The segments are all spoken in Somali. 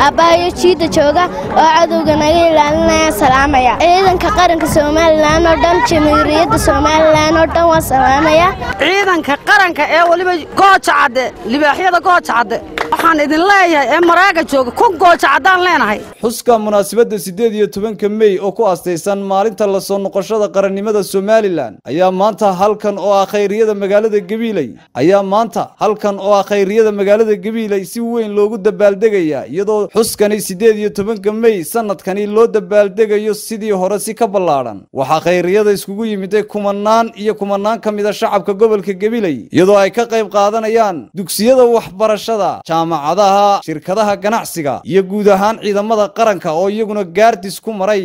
aabbahayo jiidda jooga oo cadowga naga ilaalinaya salaamaya ciidanka qaranka somalilan oo dhan jamhuuriyadda somalilan oo dhan waa salaamaya ciidanka qaranka ee weliba gooja cadde libaaxyada gooja cadde waxaan idin leeyahay ee maraaga jooga kun gooja caddaan leenahay xuska munaasabadda siddeed iyo tobanka mey oo ku astaysan maalinta la soo noqoshada qarannimada somalilan ayaa maanta halkan oo ah khayriyada magaalada gabiiley ayaa maanta halkan oo ah khayriyada magaalada gabiiley si weyn loogu dabaaldegaya iyadoo xuskani siddeed iyo tobanka mey sanadkani loo dabaaldegayo sidii hore si ka ballaadhan waxaa khayriyada iskugu yimiday kumanaan iyo kumanaan ka mida shacabka gobolka gabiley iyadoo ay ka qayb qaadanayaan dugsiyada waxbarashada jaamacadaha shirkadaha ganacsiga iyo guud ahaan ciidamada qaranka oo iyaguna gaardis ku maray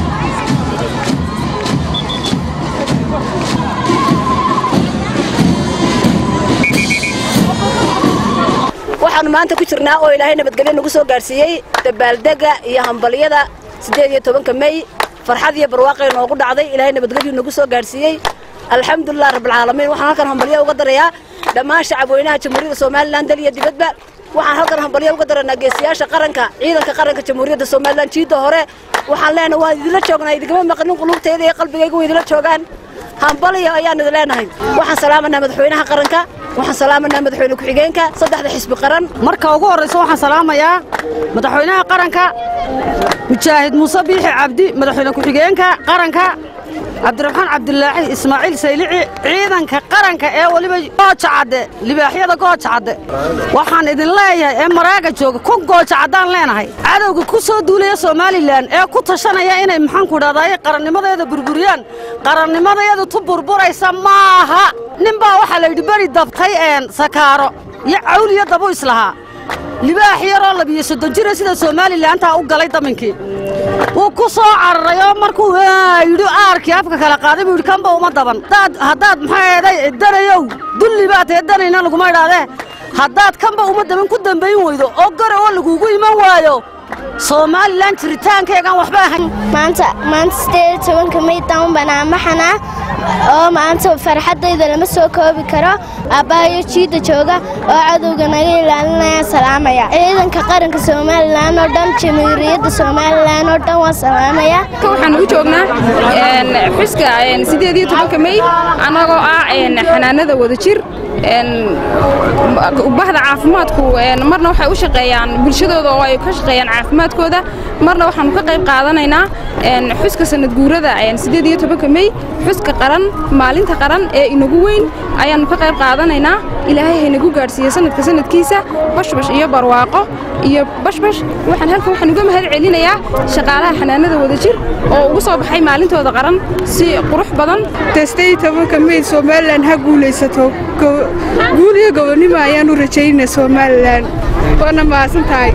waxaannu maanta ku jirnaa oo ilaahay nabadgelyo nagu soo gaadhsiiyey dabaaldega iyo hambalyada siddeed iyo tobanka mey farxad iyo barwaaqay noogu dhacday ilaahay nabadgelyuu nagu soo gaadhsiiyey alxamdulilah rabbilcaalamiin waxaan halkan hambalyo uga darayaa dhammaan shacabweynaha jamhuuriyadda somalilan dal iyo dibadba waxaan halkan hambalyo uga daraynaa geesiyaasha qaranka ciidanka qaranka jamhuuriyadda somalilan jiidda hore waxaan leenahay waan idinla joognaa idigama maqnin qulubtayda iyo qalbigayga way idinla joogaan hambalyo ayaan idin leenahay waxaan salaamanaa madaxweynaha qaranka waxaan salaamanaa madaxweyne ku-xigeenka saddexda xisbi qaran marka ugu horraysa waxaan salaamayaa madaxweynaha qaranka mujaahid muuse biixi cabdi madaxweyne ku-xigeenka qaranka cabdiraxmaan cabdilaaxi ismaaciil saylici ciidanka qaranka ee weliba gooja cadde libaaxyada gooja cadde waxaan idin leeyahay ee maraaga jooga kun gooja caddaan leenahay cadowga ku soo duulaya somalilan ee ku tashanaya inay maxaanku idhahdaay qarannimadeeda burburiyaan qarannimadeedu tu burburaysa maaha ninbaa waxaa la yidhi beri dabtay een sakaaro iyo cawliyo dabu islahaa libaax yaroo labiyo soddon jira sida somalilantaa u galay daminkii wuu ku soo cararayoo markuu yidhi aarkii afka kala qaaday buu yidhi kanba uma daban haddaad maxaa eeday danayow dulli baad tahe danayna laguma idhaadee haddaad kanba uma daban ku dambayn weydo oo gara oo lagugu iman waayo somalilan jiritaankeegaan waxba ahayn maanta maanta siddeed iyo tobanka mey down banaamaxana oo maanta farxaddayda lama soo koobi karo aabbahayo jiidda jooga oo cadowga naga ilaalinaya salaamaya ciidanka qaranka somalilan oo dhan jamhuuriyadda somalilan oo dhan waa salaamaya waxaan ugu joognaa xuska siddeed iyo tobanka mey annagoo ah xanaanada wadajir bahda caafimaadku marna waxay u shaqeeyaan bulshadooda oo ay ka shaqeeyaan caafimaadkooda marna waxaanu ka qayb qaadanaynaa xuska sanad guurada siddeed iyo tobanka mey xuska qaran maalinta qaran ee inagu weyn ayaannu ka qayb qaadanaynaa ilaahay haynagu gaadhsiiye sanadka sanadkiisa bashbash iyo barwaaqo iyo bashbash waxaan halkan waxaan uga mahad celinayaa shaqaalaha xanaanada wadajir oo ugu soo baxay maalintooda qaran si qurux badan siddeed tobanka mey somalilan ha guulaysato guul iyo gobonnimo ayaanu rajaynaa somalilan waana mahadsan tahay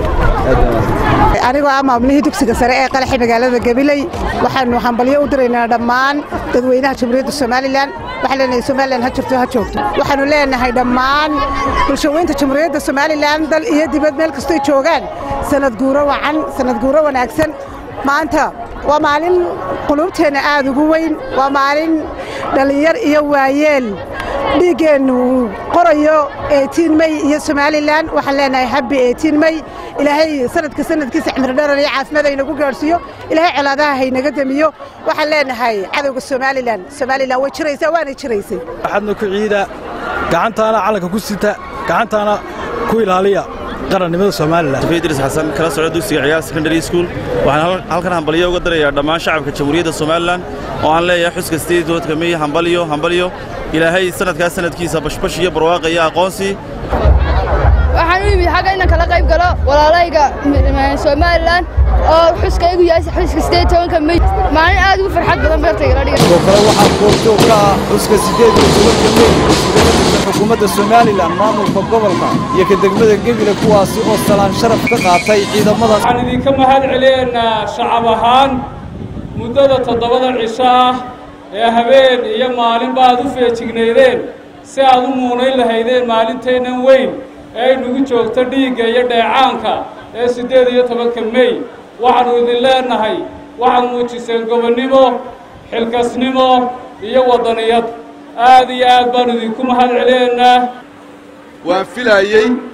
anigoo ah maamulihii dugsiga sare ee qalaxi magaalada gabiley waxaanu hambalyo u diraynaa dhammaan dadweynaha jamhuuriyadda somalilan waxaan leenahay somalilan ha jirto ha joogto waxaanu leenahay dhammaan bulshaweynta jamhuuriyadda somalilan dal iyo dibad meel kastoy joogaan sanad guuro wacan sanad guuro wanaagsan maanta waa maalin quluubteenna aad ugu weyn waa maalin dhallinyar iyo waayeel dhiiggeennu qorayo eetiin mey iyo somalilan waxaan leenahay habbi eetiin mey ilaahay sanadka sanadkiisa cimridharar iyo caafimaad haynagu gaadhsiiyo ilaahay colaadaha haynaga demiyo waxaan leenahay cadowga somalilan somalilan way jiraysaa waanay jiraysay waxaadna ku ciida gacantaana calanka ku sita gacantaana ku ilaaliya qarannimada somalilan idris xasan kala socda dugsiga ciyaar secondary school waxaan halkan hambalyo uga darayaa dhammaan shacabka jamhuuriyadda somalilan oo aan leeyahay xuska sideed tobanka mey hambalyo hambalyo ilaahay sanadkaas sanadkiisa bashbash iyo barwaaqa iyo aqoonsi waxaan u yimid xagga inaan kala qayb galo walaalayga somalilan oo xuskaygu yahay xuska sideed tobanka mey maalin aad ugu farxad badan beertayga la dhiga sidoo kale waxaa goobjoog ka ah xuska siddeed iyo tobanka mey mas-uuliyada tirsan xukuumadda somalilan maamulka gobolka iyo ka degmada gebile kuwaasi oo salaan sharaf ka qaatay ciidamadaas waxaan idinka mahad celinaynaa shacab ahaan muddada toddobada cisho ah ee habeen iyo maalinba aad u feejignaydeen si aad u muunayn lahaydeen maalinteennan weyn ee ay nagu joogto dhiigga iyo dheecaanka ee siddeed iyo tobanka mey waxaannu idin leennahay waxaad muujiseen gobonnimo xilkasnimo iyo waddaniyad aad iyo aad baannu idinku mahad celinaynaa waan filaayey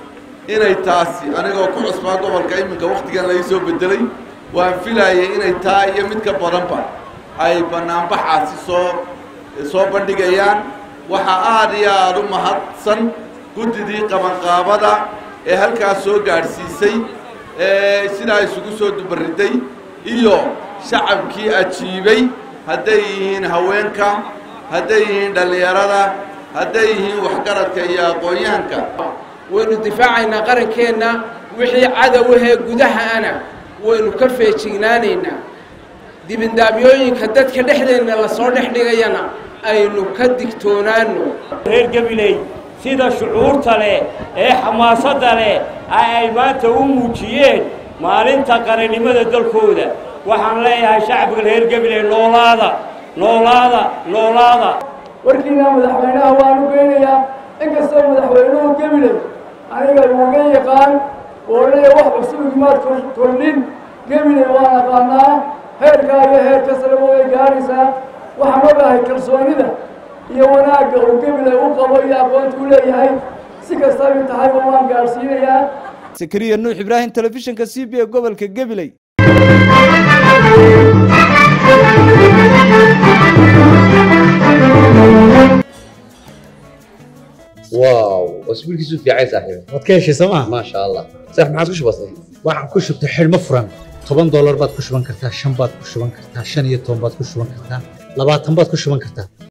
inay taasi anigoo ku cusbaa gobolka iminka wakhtigan lai soo beddelay waan filaayay inay taa iyo mid ka badanba ay bannaanbaxaasi soo soo bandhigayaan waxaa aad iyo aada u mahadsan guddidii qabanqaabada ee halkaas soo gaadhsiisay ee sidaa isugu soo dubarriday iyo shacabkii ajiibay hadday yihiin haweenka hadday yihiin dhallinyarada hadday yihiin waxgaradka iyo aqoon-yahanka waynu difaacaynaa qarankeenna wixii cadowahee gudahaana waynu ka feejignaanaynaa dibindaamyooyinka dadka dhexdeenna lasoo dhex dhigayana aynu ka digtoonaanno reer gabiley sida shucuurta leh ee xamaasadda leh ay maanta u muujiyeen maalinta qarannimada dalkooda waxaan leeyahay shacbiga reer gabiley noolaada noolaada noolaada warkiina madaxweynaha waanu geynayaa inkastoo madaxweynuhu gabiley aniga uga yaqaan oo leeya wax cusub imaad kordhin gabiley waan aqaanaa heerkaa iyo heer kasraba way gaaraysaa waxaan ogahay kalsoonida iyo wanaagga uu gabiley u qabo iyo aqoonta u leeyahay si kastaba tahayba waan gaadhsiinayaa sakariya nuux ibraahim telefishinka c b e gobolka gabiley واو اسبوع كيسو في عايز صاحبي waad ka heshay sooma ما شاء الله صح ما عادش بسيط waxaan ku shubtay xidhmo furan toban doolar baad ku shuban kartaa shan baad ku shuban kartaa shan iyo toban baad ku shuban kartaa labaatan baad ku shuban kartaa